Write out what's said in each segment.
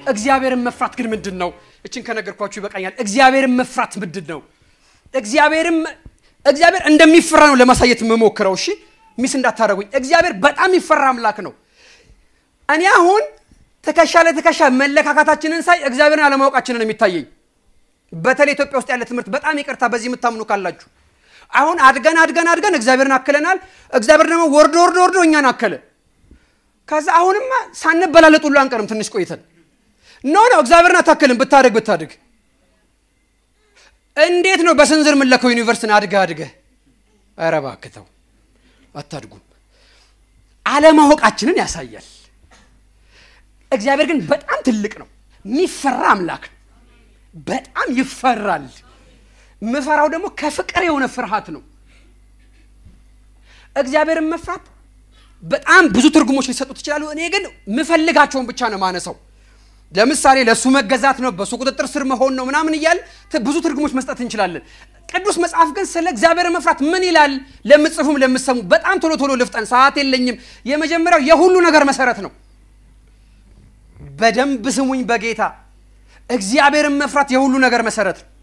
እግዚአብሔርን መፍራት ግን ምንድን ነው? እችን ከነገርኳችሁ ይበቃኛል። እግዚአብሔርን መፍራት ምንድን ነው? እግዚአብሔርም እግዚአብሔር እንደሚፈራ ነው ለማሳየት የምሞክረው። እሺ ሚስ እንዳታደረጉኝ። እግዚአብሔር በጣም ይፈራ አምላክ ነው። እኔ አሁን ትከሻ ለትከሻ መለካካታችንን ሳይ እግዚአብሔርን አለማወቃችንን የሚታየኝ በተለይ ኢትዮጵያ ውስጥ ያለ ትምህርት በጣም ይቅርታ፣ በዚህ የምታምኑ ካላችሁ አሁን አድገን አድገን አድገን እግዚአብሔርን አክለናል። እግዚአብሔር ደግሞ ወርዶ ወርዶ ወርዶ እኛን አከለ። ከዛ አሁንማ ሳንበላለጥ ሁሉ አንቀርም። ትንሽ ቆይተን ኖ ነው እግዚአብሔርን አታክልም። ብታድግ ብታድግ እንዴት ነው በስንዝር የምንለከው? ዩኒቨርስቲን አድገህ አድገህ ኧረ እባክህ ተው፣ አታድጉም። አለማወቃችንን ያሳያል። እግዚአብሔር ግን በጣም ትልቅ ነው፣ የሚፈራ አምላክ ነው። በጣም ይፈራል። ምፈራው ደግሞ ከፍቅር የሆነ ፍርሃት ነው። እግዚአብሔርን መፍራት በጣም ብዙ ትርጉሞች ሊሰጡት ይችላሉ። እኔ ግን ምፈልጋቸውን ብቻ ነው ማነሰው። ለምሳሌ ለእሱ መገዛት ነው፣ በእሱ ቁጥጥር ስር መሆን ነው ምናምን እያል ብዙ ትርጉሞች መስጠት እንችላለን። ቅዱስ መጽሐፍ ግን ስለ እግዚአብሔር መፍራት ምን ይላል? ለምጽፉም ለምሰሙ በጣም ቶሎ ቶሎ ልፍጠን፣ ሰዓት የለኝም። የመጀመሪያው የሁሉ ነገር መሰረት ነው። በደንብ ስሙኝ በጌታ እግዚአብሔርን መፍራት የሁሉ ነገር መሰረት ነው።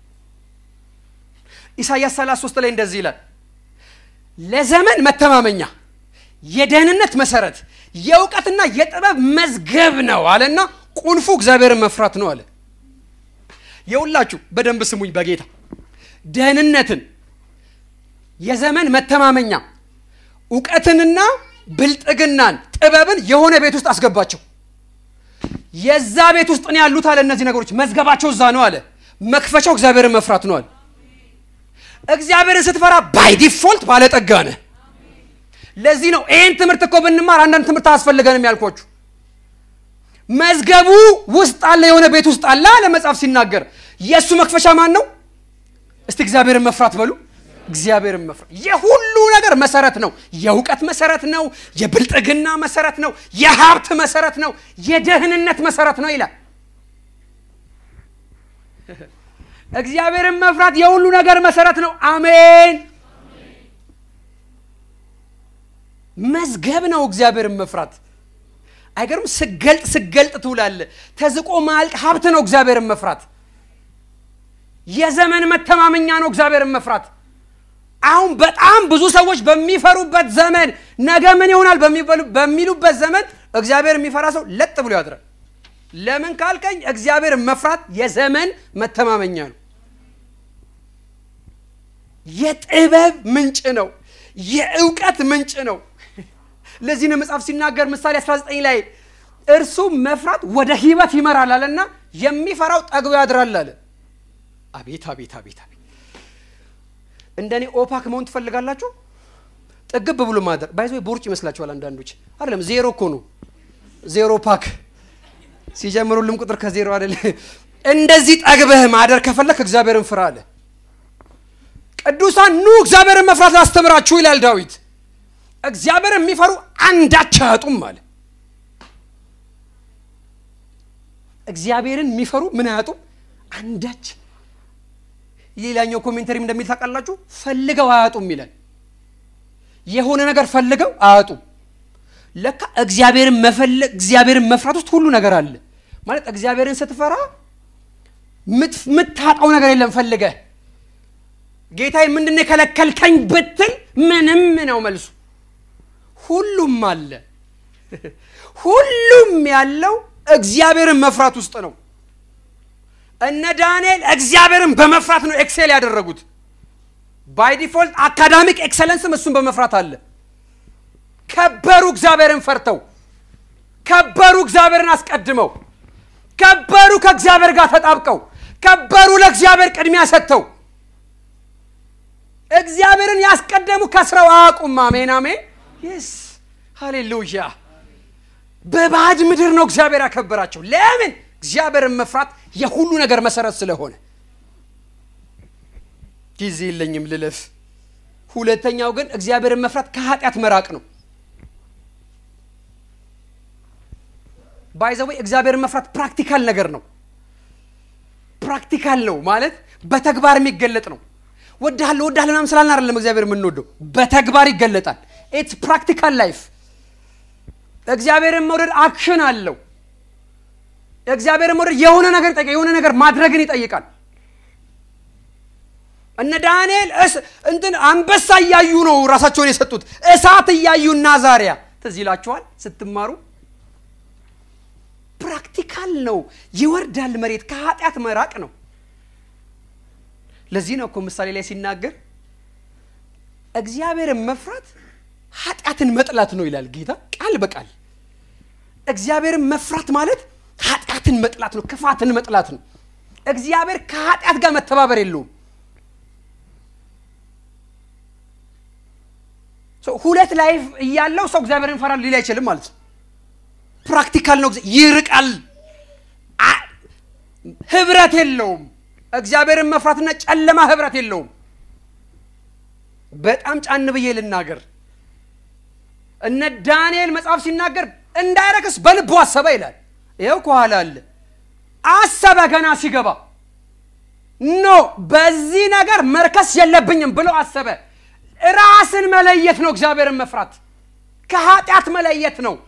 ኢሳይያስ 33 ላይ እንደዚህ ይላል፣ ለዘመን መተማመኛ የደህንነት መሰረት የእውቀትና የጥበብ መዝገብ ነው አለና ቁልፉ እግዚአብሔርን መፍራት ነው አለ። የሁላችሁ በደንብ ስሙኝ በጌታ ደህንነትን፣ የዘመን መተማመኛ፣ እውቀትንና ብልጥግናን፣ ጥበብን የሆነ ቤት ውስጥ አስገባቸው። የዛ ቤት ውስጥ ነው ያሉት አለ። እነዚህ ነገሮች መዝገባቸው እዛ ነው አለ። መክፈቻው እግዚአብሔርን መፍራት ነው አለ። እግዚአብሔርን ስትፈራ ባይ ዲፎልት ባለጠጋ ነህ። ለዚህ ነው ይህን ትምህርት እኮ ብንማር አንዳንድ ትምህርት አያስፈልገንም ያልኳችሁ። መዝገቡ ውስጥ አለ፣ የሆነ ቤት ውስጥ አለ አለ መጽሐፍ ሲናገር። የእሱ መክፈቻ ማን ነው? እስቲ እግዚአብሔርን መፍራት በሉ። እግዚአብሔርን መፍራት የሁሉ ነገር መሰረት ነው። የእውቀት መሰረት ነው። የብልጥግና መሰረት ነው። የሀብት መሰረት ነው። የደህንነት መሰረት ነው ይላል። እግዚአብሔርን መፍራት የሁሉ ነገር መሰረት ነው። አሜን። መዝገብ ነው እግዚአብሔርን መፍራት። አይገርም? ስገልጥ ስገልጥ ትውላለ። ተዝቆ ማልቅ ሀብት ነው እግዚአብሔርን መፍራት። የዘመን መተማመኛ ነው እግዚአብሔርን መፍራት። አሁን በጣም ብዙ ሰዎች በሚፈሩበት ዘመን ነገ ምን ይሆናል በሚሉበት ዘመን እግዚአብሔር የሚፈራ ሰው ለጥ ብሎ ያድራል። ለምን ካልከኝ እግዚአብሔርን መፍራት የዘመን መተማመኛ ነው። የጥበብ ምንጭ ነው። የእውቀት ምንጭ ነው። ለዚህ ነው መጽሐፍ ሲናገር ምሳሌ 19 ላይ እርሱ መፍራት ወደ ሕይወት ይመራል አለና የሚፈራው ጠግቦ ያድራል አለ። አቤት አቤት አቤት አቤት! እንደኔ ኦፓክ መሆን ትፈልጋላችሁ? ጥግብ ብሎ ማደር ባይዞ ቦርጭ ይመስላችኋል አንዳንዶች። አይደለም ዜሮ እኮ ነው። ዜሮ ፓክ ሲጀምሩልም ቁጥር ከዜሮ አይደለ። እንደዚህ ጠግበህ ማደር ከፈለክ እግዚአብሔርን ፍራ አለ። ቅዱሳን ኑ እግዚአብሔርን መፍራት ላስተምራችሁ ይላል ዳዊት። እግዚአብሔርን የሚፈሩ አንዳች አያጡም አለ። እግዚአብሔርን የሚፈሩ ምን አያጡም? አንዳች። ሌላኛው ኮሜንተሪም እንደሚል ታውቃላችሁ፣ ፈልገው አያጡም ይላል። የሆነ ነገር ፈልገው አያጡም። ለካ እግዚአብሔርን መፈለግ እግዚአብሔርን መፍራት ውስጥ ሁሉ ነገር አለ ማለት። እግዚአብሔርን ስትፈራ የምታጣው ነገር የለም ፈልገህ ጌታዬ ምንድን የከለከልከኝ ብትል ምንም ነው መልሱ። ሁሉም አለ። ሁሉም ያለው እግዚአብሔርን መፍራት ውስጥ ነው። እነ ዳንኤል እግዚአብሔርን በመፍራት ነው ኤክሴል ያደረጉት። ባይ ዲፎልት አካዳሚክ ኤክሰለንስም እሱን በመፍራት አለ። ከበሩ እግዚአብሔርን ፈርተው፣ ከበሩ እግዚአብሔርን አስቀድመው፣ ከበሩ ከእግዚአብሔር ጋር ተጣብቀው፣ ከበሩ ለእግዚአብሔር ቅድሚያ ሰጥተው እግዚአብሔርን ያስቀደሙ ከስራው አያውቁም። አሜን አሜን። ይስ ሃሌሉያ። በባዕድ ምድር ነው እግዚአብሔር ያከበራቸው። ለምን? እግዚአብሔርን መፍራት የሁሉ ነገር መሰረት ስለሆነ። ጊዜ የለኝም ልለፍ። ሁለተኛው ግን እግዚአብሔርን መፍራት ከኃጢአት መራቅ ነው። ባይዘወይ እግዚአብሔርን መፍራት ፕራክቲካል ነገር ነው። ፕራክቲካል ነው ማለት በተግባር የሚገለጥ ነው። ወድሃለሁ ወድሃለሁ ምናምን ስላልን አይደለም እግዚአብሔር የምንወደው፣ በተግባር ይገለጣል። ኢትስ ፕራክቲካል ላይፍ። እግዚአብሔርን መውደድ አክሽን አለው። እግዚአብሔር መውደድ የሆነ ነገር ይጠይቃል። የሆነ ነገር ማድረግን ይጠይቃል። እነ ዳንኤል እንትን አንበሳ እያዩ ነው ራሳቸውን የሰጡት። እሳት እያዩ እና ዛሪያ ትዝ ይላችኋል ስትማሩ። ፕራክቲካል ነው። ይወርዳል መሬት ከኃጢአት መራቅ ነው። ለዚህ ነው እኮ ምሳሌ ላይ ሲናገር እግዚአብሔርን መፍራት ኃጢአትን መጥላት ነው ይላል ጌታ ቃል በቃል። እግዚአብሔርን መፍራት ማለት ኃጢአትን መጥላት ነው፣ ክፋትን መጥላት ነው። እግዚአብሔር ከኃጢአት ጋር መተባበር የለውም። ሁለት ላይፍ እያለው ሰው እግዚአብሔርን ይፈራል ሊል አይችልም ማለት ነው። ፕራክቲካል ነው። ይርቃል፣ ህብረት የለውም። እግዚአብሔርን መፍራትና ጨለማ ህብረት የለውም። በጣም ጫን ብዬ ልናገር። እነ ዳንኤል መጽሐፍ ሲናገር እንዳይረክስ በልቡ አሰበ ይላል። ይኸው ከኋላ አለ። አሰበ ገና ሲገባ ኖ በዚህ ነገር መርከስ የለብኝም ብሎ አሰበ። ራስን መለየት ነው እግዚአብሔርን መፍራት፣ ከኃጢአት መለየት ነው።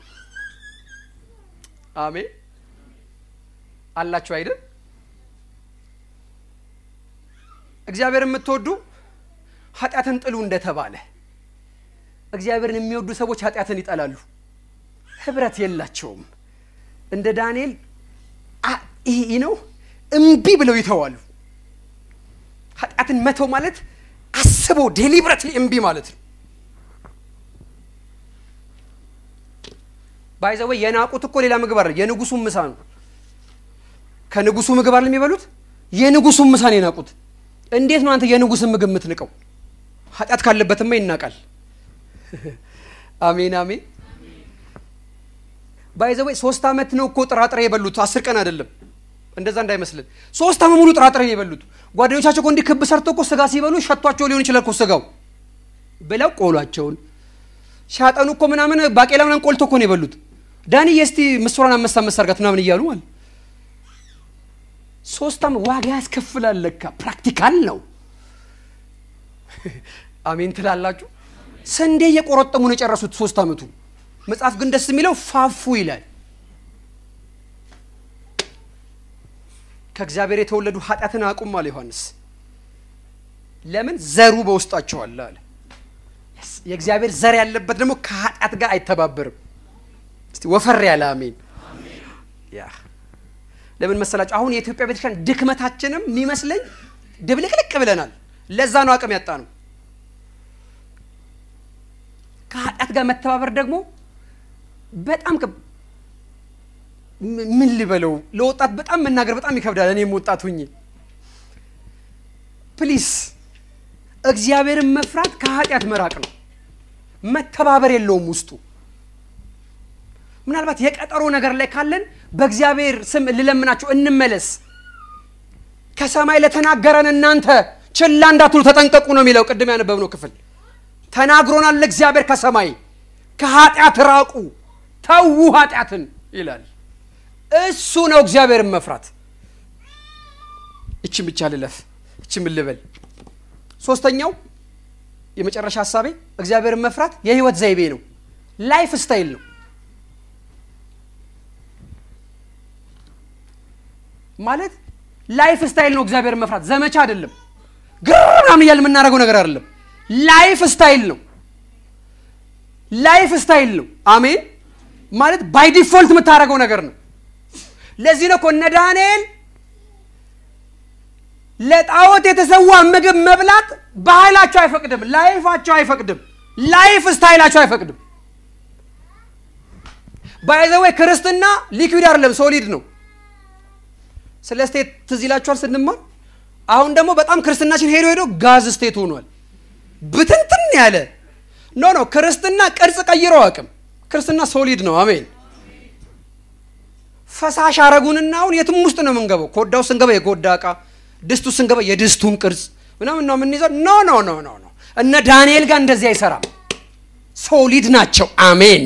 አሜን አላችሁ አይደል? እግዚአብሔር የምትወዱ ኃጢአትን ጥሉ እንደተባለ እግዚአብሔርን የሚወዱ ሰዎች ኃጢአትን ይጠላሉ። ህብረት የላቸውም። እንደ ዳንኤል ይህ ነው እምቢ ብለው ይተዋሉ። ኃጢአትን መተው ማለት አስቦ ዴሊብረትሊ እምቢ ማለት ነው። ባይዘወይ የናቁት እኮ ሌላ ምግብ አለ። የንጉሱን ምሳ ነው። ከንጉሱ ምግብ አለ የሚበሉት። የንጉሱን ምሳ ነው የናቁት። እንዴት ነው አንተ የንጉስን ምግብ የምትንቀው? ኃጢአት ካለበትማ ይናቃል። አሜን አሜን። ባይዘወይ ሶስት ዓመት ነው እኮ ጥራጥሬ የበሉት፣ አስር ቀን አይደለም። እንደዛ እንዳይመስልን። ሶስት ዓመት ሙሉ ጥራጥሬ ነው የበሉት። ጓደኞቻቸው እኮ እንዲህ ክብ ሰርተው እኮ ስጋ ሲበሉ ሸቷቸው ሊሆን ይችላል እኮ ስጋው ብለው ቆሏቸውን ሲያጠኑ እኮ ምናምን ባቄላ ምናምን ቆልቶ እኮ ነው የበሉት። ዳኒ የስቲ ምስሯን አመሳ መሳርጋት ምናምን እያሉ ማለት ሶስት ዓመት ዋጋ ያስከፍላል። ለካ ፕራክቲካል ነው። አሜን ትላላችሁ። ስንዴ እየቆረጠሙ ነው የጨረሱት ሶስት ዓመቱ። መጽሐፍ ግን ደስ የሚለው ፋፉ ይላል። ከእግዚአብሔር የተወለዱ ኃጢአትን አቁም አለ ዮሐንስ። ለምን ዘሩ በውስጣቸው አለ አለ። የእግዚአብሔር ዘር ያለበት ደግሞ ከኃጢአት ጋር አይተባበርም። እስቲ ወፈር ያለ አሜን። ያ ለምን መሰላችሁ? አሁን የኢትዮጵያ ቤተክርስቲያን ድክመታችንም የሚመስለኝ ድብልቅልቅ ብለናል። ለዛ ነው አቅም ያጣ ነው። ከኃጢአት ጋር መተባበር ደግሞ በጣም ምን ልበለው ለወጣት በጣም መናገር በጣም ይከብዳል። እኔም ወጣት ሁኜ ፕሊስ እግዚአብሔርን መፍራት ከኃጢአት መራቅ ነው። መተባበር የለውም ውስጡ። ምናልባት የቀጠሮ ነገር ላይ ካለን በእግዚአብሔር ስም ልለምናችሁ እንመለስ። ከሰማይ ለተናገረን እናንተ ችላ እንዳትሉ ተጠንቀቁ ነው የሚለው ቅድም ያነበብነው ክፍል። ተናግሮናል እግዚአብሔር ከሰማይ ከኃጢአት ራቁ፣ ተዉ ኃጢአትን ይላል። እሱ ነው እግዚአብሔርን መፍራት። እችም ብቻ ልለፍ፣ እችም ልበል። ሶስተኛው የመጨረሻ ሀሳቤ እግዚአብሔርን መፍራት የህይወት ዘይቤ ነው፣ ላይፍ ስታይል ነው። ማለት ላይፍ ስታይል ነው እግዚአብሔርን መፍራት፣ ዘመቻ አይደለም። ግርም እያል የምናደርገው ነገር አይደለም። ላይፍ ስታይል ነው። ላይፍ ስታይል ነው። አሜን። ማለት ባይ ዲፎልት የምታደርገው ነገር ነው። ለዚህ ነው እኮ እነ ዳንኤል ለጣዖት የተሰዋ ምግብ መብላት ባህላቸው አይፈቅድም፣ ላይፋቸው አይፈቅድም፣ ላይፍ ስታይላቸው አይፈቅድም። ባይዘወይ ክርስትና ሊኩዊድ አይደለም ሶሊድ ነው። ስለ ስቴት ትዝ ይላችኋል ስንማር። አሁን ደግሞ በጣም ክርስትናችን ሄዶ ሄዶ ጋዝ ስቴት ሆኗል፣ ብትንትን ያለ ኖ ኖ። ክርስትና ቅርጽ ቀይሮ አቅም ክርስትና ሶሊድ ነው። አሜን። ፈሳሽ አረጉንና አሁን የትም ውስጥ ነው የምንገባው። ኮዳው ስንገባ የኮዳ እቃ፣ ድስቱ ስንገባ የድስቱን ቅርጽ ምናምን ነው የምንይዘው። ኖ ኖ ኖ ኖ ኖ። እነ ዳንኤል ጋር እንደዚህ አይሰራም። ሶሊድ ናቸው። አሜን።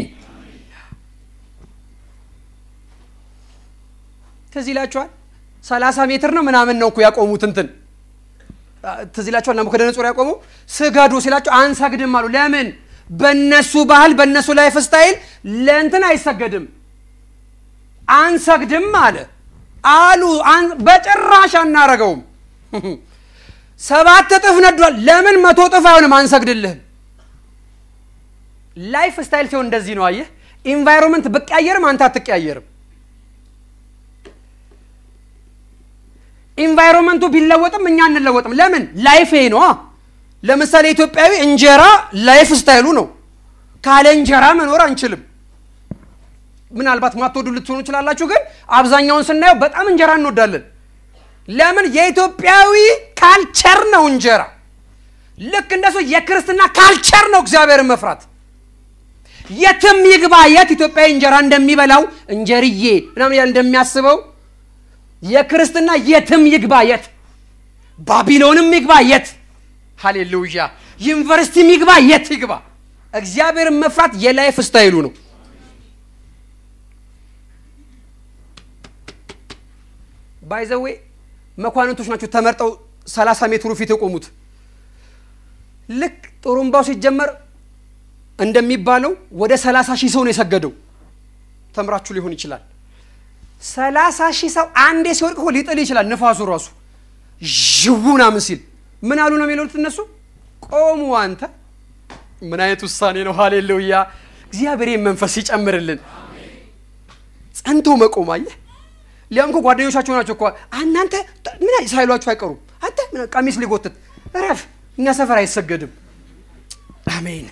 ትዝ ይላችኋል። ሰላሳ ሜትር ነው ምናምን ነው እኮ ያቆሙት እንትን ትዝ ይላችኋል። ናቡከደነጾር ያቆመው ስገዱ ሲላቸው አንሰግድም አሉ። ለምን? በነሱ ባህል በነሱ ላይፍ ስታይል ለእንትን አይሰገድም አንሰግድም አለ። አሉ። በጭራሽ አናረገውም። ሰባት እጥፍ ነዷል። ለምን መቶ እጥፍ አይሆንም? አንሰግድልህም። ላይፍ ስታይል ሲሆን እንደዚህ ነው። አየህ፣ ኢንቫይሮንመንት ብቀያየርም አንተ አትቀያየርም። ኢንቫይሮንመንቱ ቢለወጥም እኛ አንለወጥም። ለምን? ላይፍ ይሄ ነዋ። ለምሳሌ ኢትዮጵያዊ እንጀራ ላይፍ ስታይሉ ነው። ካለ እንጀራ መኖር አንችልም። ምናልባት ማትወዱ ልትሆኑ ይችላላችሁ፣ ግን አብዛኛውን ስናየው በጣም እንጀራ እንወዳለን። ለምን? የኢትዮጵያዊ ካልቸር ነው እንጀራ። ልክ እንደሱ የክርስትና ካልቸር ነው እግዚአብሔርን መፍራት። የትም ይግባ የት ኢትዮጵያዊ እንጀራ እንደሚበላው እንጀርዬ ምናምን ያህል እንደሚያስበው የክርስትና የትም ይግባ የት ባቢሎንም ይግባ የት ሃሌሉያ ዩኒቨርሲቲም ይግባ የት ይግባ እግዚአብሔርን መፍራት የላይፍ ስታይሉ ነው። ባይዘዌ መኳንንቶች ናቸው ተመርጠው 30 ሜትሩ ፊት የቆሙት። ልክ ጥሩምባው ሲጀመር እንደሚባለው ወደ 30 ሺህ ሰው ነው የሰገደው። ተምራችሁ ሊሆን ይችላል። 30 ሺህ ሰው አንዴ ሲወድቅ እኮ ሊጥል ይችላል። ንፋሱ ራሱ ዥው ምናምን ሲል ምን አሉ ነው የሚሉት እነሱ? ቆሙ። አንተ ምን አይነት ውሳኔ ነው? ሃሌሉያ! እግዚአብሔር መንፈስ ይጨምርልን። ጸንቶ መቆም አየህ። ሊያም እኮ ጓደኞቻቸው ናቸው እኮ እናንተ ምን ሳይሏችሁ አይቀሩም። አንተ ቀሚስ ሊጎትት እረፍ፣ እኛ ሰፈር አይሰገድም። አሜን።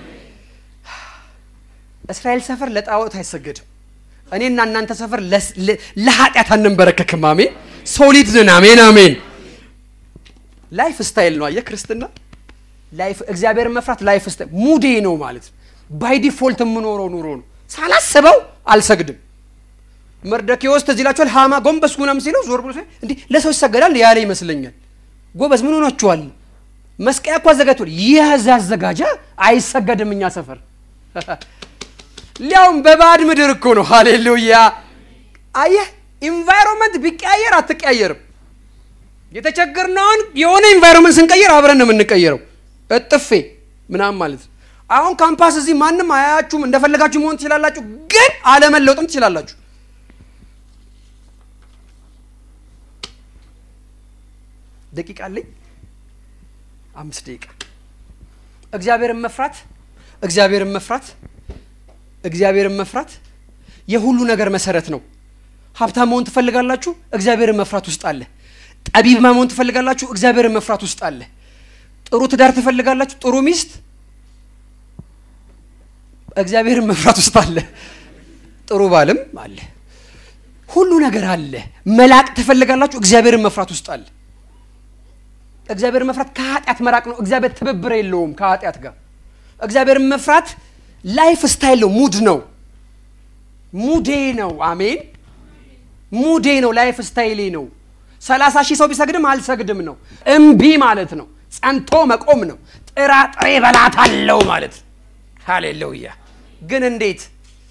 እስራኤል ሰፈር ለጣዖት አይሰገድም። እኔና እናንተ ሰፈር ለኃጢአት አንንበረከክም። አሜን። ሶሊድ ነን። አሜን፣ አሜን። ላይፍ ስታይል ነው። አየህ ክርስትና ላይፍ እግዚአብሔርን መፍራት ላይፍ ስታይል ሙዴ ነው ማለት ነው። ባይ ዲፎልት የምኖረው ኑሮ ነው። ሳላስበው አልሰግድም። መርደኪዎስ ትዝ ይላችኋል። ሃማ ጎንበስ ምናምን ሲለው ዞር ብሎ እንዲህ ለሰው ይሰገዳል ያለ ይመስለኛል። ጎበዝ ምን ሆናችኋል? መስቀያ እኮ አዘጋጅቷል። ይህ አዘጋጃ አይሰገድም እኛ ሰፈር ሊያውም በባዕድ ምድር እኮ ነው። ሃሌሉያ አየህ፣ ኢንቫይሮንመንት ቢቀያየር አትቀያየርም። የተቸገርነውን የሆነ ኢንቫይሮንመንት ስንቀይር አብረን ነው የምንቀየረው። እጥፌ ምናምን ማለት ነው። አሁን ካምፓስ እዚህ ማንም አያያችሁም። እንደፈለጋችሁ መሆን ትችላላችሁ፣ ግን አለመለውጥም ትችላላችሁ። ደቂቃ አለኝ፣ አምስት ደቂቃ። እግዚአብሔርን መፍራት እግዚአብሔርን መፍራት እግዚአብሔርን መፍራት የሁሉ ነገር መሰረት ነው። ሀብታም መሆን ትፈልጋላችሁ? እግዚአብሔርን መፍራት ውስጥ አለ። ጠቢብ መሆን ትፈልጋላችሁ? እግዚአብሔርን መፍራት ውስጥ አለ። ጥሩ ትዳር ትፈልጋላችሁ? ጥሩ ሚስት እግዚአብሔርን መፍራት ውስጥ አለ። ጥሩ ባልም አለ። ሁሉ ነገር አለ። መላቅ ትፈልጋላችሁ? እግዚአብሔርን መፍራት ውስጥ አለ። እግዚአብሔርን መፍራት ከኃጢአት መራቅ ነው። እግዚአብሔር ትብብር የለውም ከኃጢአት ጋር። እግዚአብሔርን መፍራት ላይፍ ስታይል ነው፣ ሙድ ነው፣ ሙዴ ነው። አሜን፣ ሙዴ ነው፣ ላይፍ ስታይሌ ነው። ሰላሳ ሺህ ሰው ቢሰግድም አልሰግድም ነው። እምቢ ማለት ነው። ጸንቶ መቆም ነው። ጥራጥሬ በላታለው ማለት ነው። ሃሌሉያ። ግን እንዴት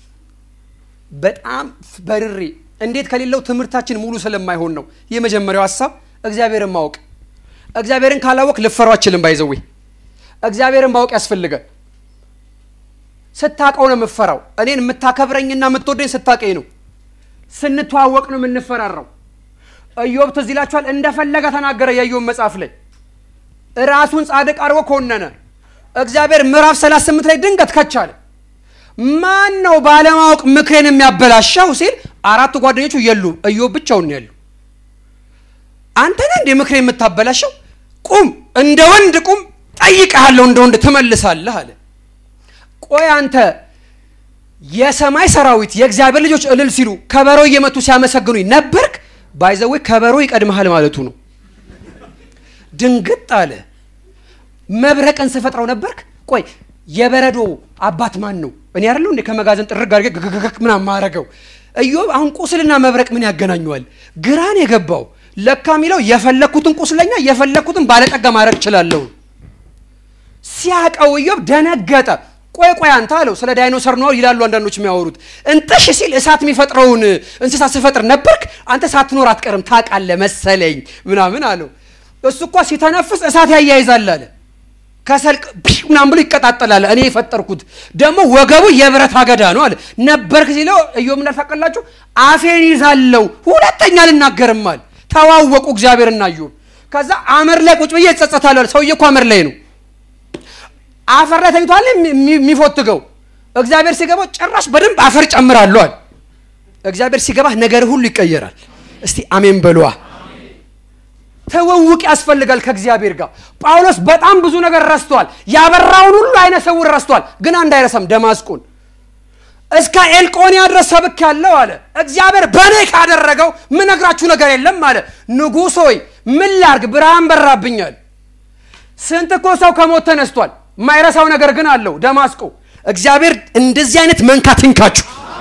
በጣም በርሬ እንዴት ከሌለው ትምህርታችን ሙሉ ስለማይሆን ነው። የመጀመሪያው ሀሳብ እግዚአብሔርን ማወቅ። እግዚአብሔርን ካላወቅ ልፈሯ አችልም። ባይዘዌ እግዚአብሔርን ማወቅ ያስፈልጋል። ስታቀው ነው የምፈራው። እኔን የምታከብረኝና የምትወደኝ ስታቀኝ ነው። ስንተዋወቅ ነው የምንፈራራው። ኢዮብ ትዝ ይላችኋል። እንደፈለገ ተናገረ። የኢዮብ መጽሐፍ ላይ ራሱን ጻድቅ አድርጎ ኮነነ። እግዚአብሔር ምዕራፍ 38 ላይ ድንገት ከቻለ ማን ነው ባለማወቅ ምክሬን የሚያበላሻው ሲል አራቱ ጓደኞቹ የሉ፣ ኢዮብ ብቻውን ያሉ። አንተ ነህ እንደ ምክሬን የምታበላሸው? ቁም፣ እንደ ወንድ ቁም፣ ጠይቀሃለሁ፣ እንደ ወንድ ትመልሳለህ አለ። ቆይ አንተ የሰማይ ሰራዊት የእግዚአብሔር ልጆች እልል ሲሉ ከበሮ እየመቱ ሲያመሰግኑኝ ነበርክ? ባይዘዌ ከበሮ ይቀድመሃል ማለቱ ነው። ድንግጥ አለ። መብረቅን ስፈጥረው ነበርክ? ቆይ የበረዶ አባት ማን ነው? እኔ አይደለሁ እንዴ ከመጋዘን ጥርግ አድርጌ ግግግግ ምናምን ማረገው? ኢዮብ አሁን ቁስልና መብረቅ ምን ያገናኘዋል? ግራን የገባው ለካ የሚለው የፈለግኩትን ቁስለኛ የፈለግኩትን ባለጠጋ ማድረግ እችላለሁ። ሲያቀው ኢዮብ ደነገጠ። ቆይ ቆይ አንተ አለው ስለ ዳይኖሰር ነው ይላሉ አንዳንዶች የሚያወሩት። እንጥሽ ሲል እሳት የሚፈጥረውን እንስሳ ስፈጥር ነበርክ አንተ ሳትኖር አትቀርም ታውቃለህ መሰለኝ ምናምን አለው። እሱ እኳ ሲተነፍስ እሳት ያያይዛል አለ። ከሰል ምናምን ብሎ ይቀጣጠላል። እኔ የፈጠርኩት ደግሞ ወገቡ የብረት አገዳ ነው አለ። ነበርክ ሲለው ኢዮብ እንዳልታቀላችሁ አፌን ይዛለው ሁለተኛ አልናገርም አለ። ተዋወቁ እግዚአብሔርና ኢዮብ። ከዛ አመር ላይ ቁጭ ብዬ እጸጸታለሁ አለ። ሰውዬ እኮ አመር ላይ ነው፣ አፈር ላይ ተኝቷል የሚፎትገው። እግዚአብሔር ሲገባው ጭራሽ በደንብ አፈር ጨምራለሁ አለ። እግዚአብሔር ሲገባ ነገር ሁሉ ይቀየራል። እስቲ አሜን በሏ። ትውውቅ ያስፈልጋል ከእግዚአብሔር ጋር። ጳውሎስ በጣም ብዙ ነገር ረስቷል። ያበራውን ሁሉ አይነ ስውር ረስቷል፣ ግን አንድ አይረሳም፣ ደማስቆን እስከ ኤልቆንያ ድረስ ሰብክ ያለው አለ። እግዚአብሔር በእኔ ካደረገው ምነግራችሁ ነገር የለም አለ። ንጉሥ ሆይ ምን ላርግ? ብርሃን በራብኛል። ስንት እኮ ሰው ከሞት ተነስቷል። የማይረሳው ነገር ግን አለው ደማስቆ። እግዚአብሔር እንደዚህ አይነት መንካት ይንካችሁ።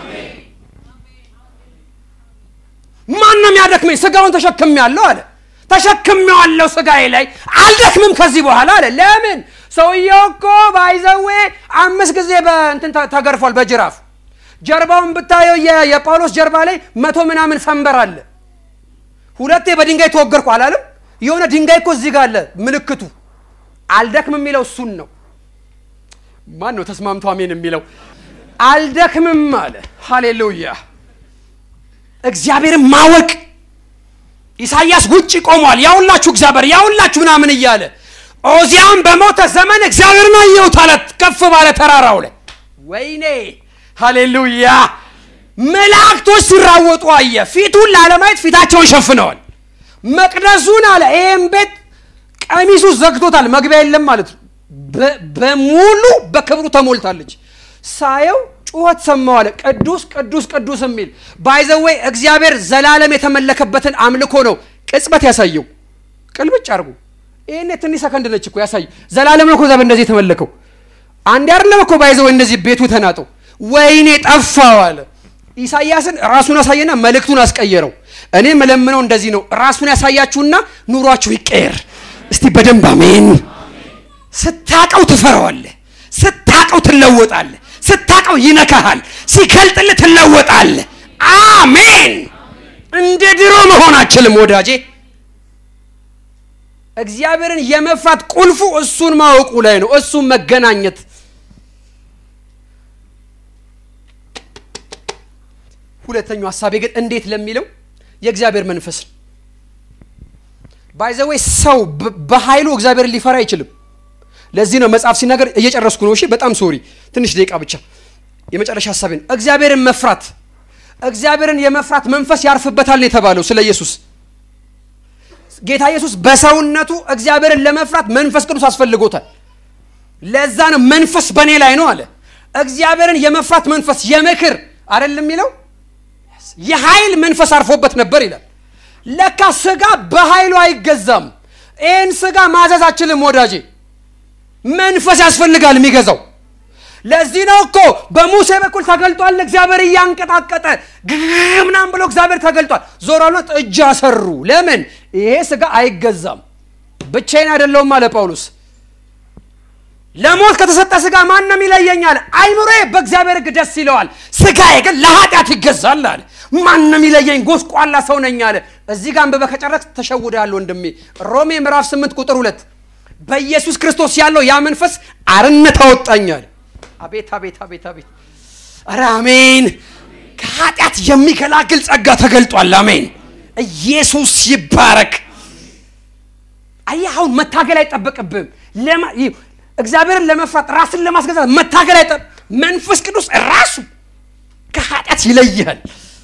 ማን ነው የሚያደክመኝ? ስጋውን ተሸክም ያለው አለ ተሸክሜዋለሁ ስጋዬ ላይ አልደክምም ከዚህ በኋላ አለ። ለምን ሰውየው እኮ ባይዘዌ አምስት ጊዜ በእንትን ተገርፏል በጅራፍ ጀርባውን ብታየው የጳውሎስ ጀርባ ላይ መቶ ምናምን ሰንበር አለ። ሁለቴ በድንጋይ ተወገርኩ አላለም? የሆነ ድንጋይ እኮ እዚህ ጋር አለ ምልክቱ። አልደክምም የሚለው እሱን ነው። ማን ነው ተስማምቶ አሜን የሚለው? አልደክምም አለ። ሃሌሉያ! እግዚአብሔርን ማወቅ ኢሳይያስ ውጭ ቆሟል። ያውላችሁ እግዚአብሔር ያውላችሁ ምናምን እያለ ኦዚያን በሞተ ዘመን እግዚአብሔርን አየሁት አለ ከፍ ባለ ተራራው ላይ። ወይኔ ሃሌሉያ! መላእክቶች ሲራወጡ አየ። ፊቱን ላለማየት ፊታቸውን ሸፍነዋል። መቅደሱን አለ ይህም ቤት ቀሚሱ ዘግቶታል፣ መግቢያ የለም ማለት ነው። በሙሉ በክብሩ ተሞልታለች። ሳየው ጩኸት ሰማው አለ። ቅዱስ ቅዱስ ቅዱስ የሚል ባይዘወይ እግዚአብሔር ዘላለም የተመለከበትን አምልኮ ነው ቅጽበት ያሳየው። ቅልብጭ አድርጎ ይህኔ ትንሽ ሰከንድ ነች እኮ ያሳየው። ዘላለም ነው እኮ እግዚአብሔር እንደዚህ የተመለከው። አንድ አይደለም እኮ ባይዘወይ እንደዚህ ቤቱ ተናጠው። ወይኔ ጠፋው አለ። ኢሳይያስን ራሱን አሳየና መልእክቱን አስቀየረው። እኔ መለምነው እንደዚህ ነው። ራሱን ያሳያችሁና ኑሯችሁ ይቀየር። እስቲ በደንብ አሜን። ስታቀው ትፈራዋለህ፣ ስታቀው ትለወጣለህ ስታቀው ይነካሃል፣ ሲከልጥልህ ትለወጣለህ። አሜን። እንደ ድሮ መሆን አችልም ወዳጄ። እግዚአብሔርን የመፍራት ቁልፉ እሱን ማወቁ ላይ ነው፣ እሱን መገናኘት። ሁለተኛው ሀሳቤ ግን እንዴት ለሚለው የእግዚአብሔር መንፈስ ነው። ባይዘወይ ሰው በኃይሉ እግዚአብሔርን ሊፈራ አይችልም። ለዚህ ነው መጽሐፍ ሲናገር እየጨረስኩ ነው። እሺ በጣም ሶሪ፣ ትንሽ ደቂቃ ብቻ። የመጨረሻ ሀሳቤ ነው እግዚአብሔርን መፍራት። እግዚአብሔርን የመፍራት መንፈስ ያርፍበታል ነው የተባለው ስለ ኢየሱስ። ጌታ ኢየሱስ በሰውነቱ እግዚአብሔርን ለመፍራት መንፈስ ቅዱስ አስፈልጎታል። ለዛ ነው መንፈስ በእኔ ላይ ነው አለ። እግዚአብሔርን የመፍራት መንፈስ የምክር አይደለም የሚለው የኃይል መንፈስ አርፎበት ነበር ይላል። ለካ ስጋ በኃይሉ አይገዛም። ይህን ስጋ ማዘዝ አችልም ወዳጄ መንፈስ ያስፈልጋል የሚገዛው። ለዚህ ነው እኮ በሙሴ በኩል ተገልጧል። እግዚአብሔር እያንቀጣቀጠ ምናምን ብሎ እግዚአብሔር ተገልጧል። ዞረሎት እጅ አሰሩ። ለምን ይሄ ስጋ አይገዛም። ብቻዬን አይደለውም አለ ጳውሎስ። ለሞት ከተሰጠ ስጋ ማንም ይለየኛል። አይምሮዬ በእግዚአብሔር ሕግ ደስ ይለዋል፣ ስጋዬ ግን ለኃጢአት ይገዛል አለ። ማንም ይለየኝ ጎስቋላ ሰው ነኝ አለ። እዚህ ጋር አንብበህ ከጨረስክ ተሸውደሃል ወንድሜ። ሮሜ ምዕራፍ 8 ቁጥር ሁለት በኢየሱስ ክርስቶስ ያለው ያ መንፈስ አርነት አወጣኛል። አቤት አቤት አቤት አቤት! ኧረ አሜን! ከኃጢአት የሚገላግል ጸጋ ተገልጧል። አሜን! ኢየሱስ ይባረክ። አየህ፣ አሁን መታገል አይጠበቅብህም። እግዚአብሔርን ለመፍራት ራስን ለማስገዛት መታገል አይጠ መንፈስ ቅዱስ ራሱ ከኃጢአት ይለይሃል።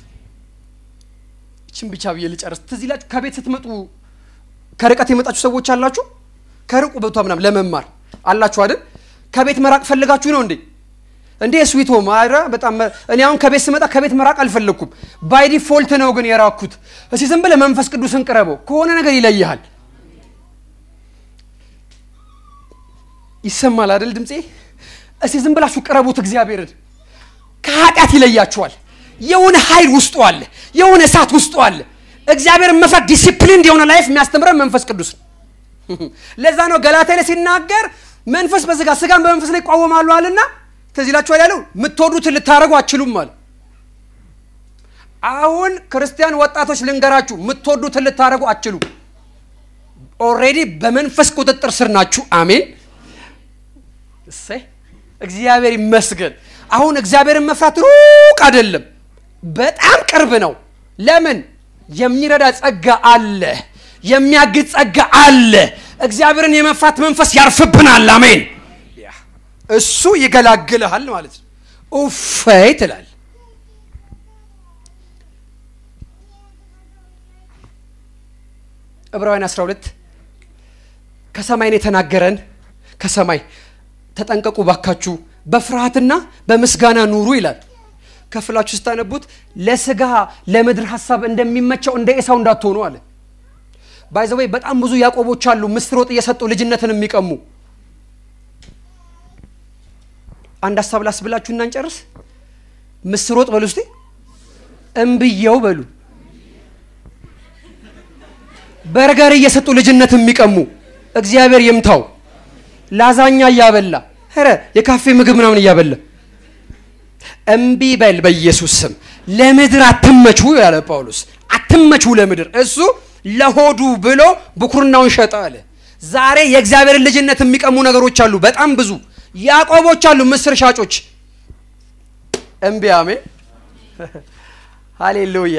ይችን ብቻ ብዬ ልጨርስ። ትዝ ይላችሁ ከቤት ስትመጡ ከርቀት የመጣችሁ ሰዎች አላችሁ ከርቁ ቦታ ምናምን ለመማር አላችሁ አይደል? ከቤት መራቅ ፈልጋችሁ ነው እንዴ? እንዴ ስዊት ሆም አረ በጣም እኔ አሁን ከቤት ስመጣ ከቤት መራቅ አልፈለግኩም። ባይ ዲፎልት ነው ግን የራኩት። እስቲ ዝም ብለህ መንፈስ ቅዱስን ቅረበው፣ ከሆነ ነገር ይለይሃል። ይሰማል አይደል ድምፄ? እስቲ ዝም ብላችሁ ቅረቡት እግዚአብሔርን። ከኃጢአት ይለያችኋል። የሆነ ኃይል ውስጡ አለ፣ የሆነ እሳት ውስጡ አለ። እግዚአብሔርን መፍራት ዲሲፕሊን የሆነ ላይፍ የሚያስተምረን መንፈስ ቅዱስ ነው። ለዛ ነው ገላትያ ላይ ሲናገር መንፈስ በስጋ ስጋን በመንፈስ ላይ ይቋወማሉ አለና ትዝ ይላችኋል ያለው የምትወዱትን ልታደርጉ አችሉም አለ። አሁን ክርስቲያን ወጣቶች ልንገራችሁ፣ የምትወዱትን ልታደርጉ አችሉ። ኦልሬዲ በመንፈስ ቁጥጥር ስር ናችሁ። አሜን። እሰይ እግዚአብሔር ይመስገን። አሁን እግዚአብሔርን መፍራት ሩቅ አይደለም፣ በጣም ቅርብ ነው። ለምን? የሚረዳ ጸጋ አለ፣ የሚያግዝ ጸጋ አለ። እግዚአብሔርን የመፍራት መንፈስ ያርፍብናል። አሜን። እሱ ይገላግልሃል ማለት ነው። ኡፈይ ትላል። ዕብራውያን 12 ከሰማይን የተናገረን ከሰማይ ተጠንቀቁ ባካችሁ በፍርሃትና በምስጋና ኑሩ ይላል። ከፍላችሁ ስታነቡት ለስጋ ለምድር ሀሳብ እንደሚመቸው እንደ ኤሳው እንዳትሆኑ አለ። ባይዘወይ በጣም ብዙ ያዕቆቦች አሉ ምስር ወጥ እየሰጡ ልጅነትን የሚቀሙ አንድ ሀሳብ ላስብላችሁ እና እንጨርስ። ምስር ወጥ በሉ እስቲ፣ እምብየው በሉ። በርገር እየሰጡ ልጅነት የሚቀሙ እግዚአብሔር ይምታው። ላዛኛ እያበላ ኧረ የካፌ ምግብ ምናምን እያበላ እምቢ በል በኢየሱስ ስም። ለምድር አትመቹ ያለ ጳውሎስ፣ አትመቹ ለምድር። እሱ ለሆዱ ብሎ ብኩርናውን ሸጠ አለ። ዛሬ የእግዚአብሔርን ልጅነት የሚቀሙ ነገሮች አሉ፣ በጣም ብዙ ያዕቆቦች አሉ፣ ምስር ሻጮች። እምቢ አሜን፣ ሃሌሉያ።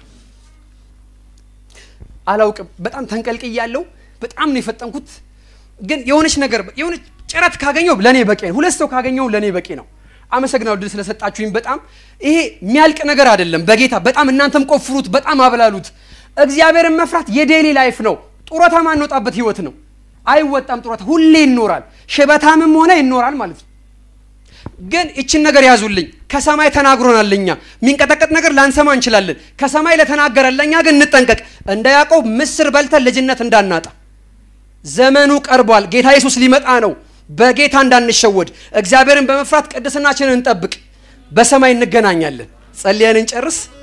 አላውቅም፣ በጣም ተንቀልቅያለሁ። በጣም ነው የፈጠንኩት። ግን የሆነች ነገር የሆነች ጭረት ካገኘው ለእኔ በቂ ነው። ሁለት ሰው ካገኘው ለእኔ በቂ ነው። አመሰግናለሁ ድል ስለሰጣችሁኝ። በጣም ይሄ የሚያልቅ ነገር አይደለም። በጌታ በጣም እናንተም ቆፍሩት፣ በጣም አብላሉት። እግዚአብሔርን መፍራት የዴሊ ላይፍ ነው። ጡረታ ማንወጣበት ህይወት ነው። አይወጣም ጡረታ፣ ሁሌ ይኖራል። ሽበታምም ሆነ ይኖራል ማለት ነው። ግን ይችን ነገር ያዙልኝ። ከሰማይ ተናግሮናል። እኛ የሚንቀጠቀጥ ነገር ላንሰማ እንችላለን። ከሰማይ ለተናገረን ለእኛ ግን እንጠንቀቅ። እንደ ያዕቆብ ምስር በልተን ልጅነት እንዳናጣ ዘመኑ ቀርቧል። ጌታ ኢየሱስ ሊመጣ ነው። በጌታ እንዳንሸወድ እግዚአብሔርን በመፍራት ቅድስናችንን እንጠብቅ። በሰማይ እንገናኛለን። ጸልየን እንጨርስ።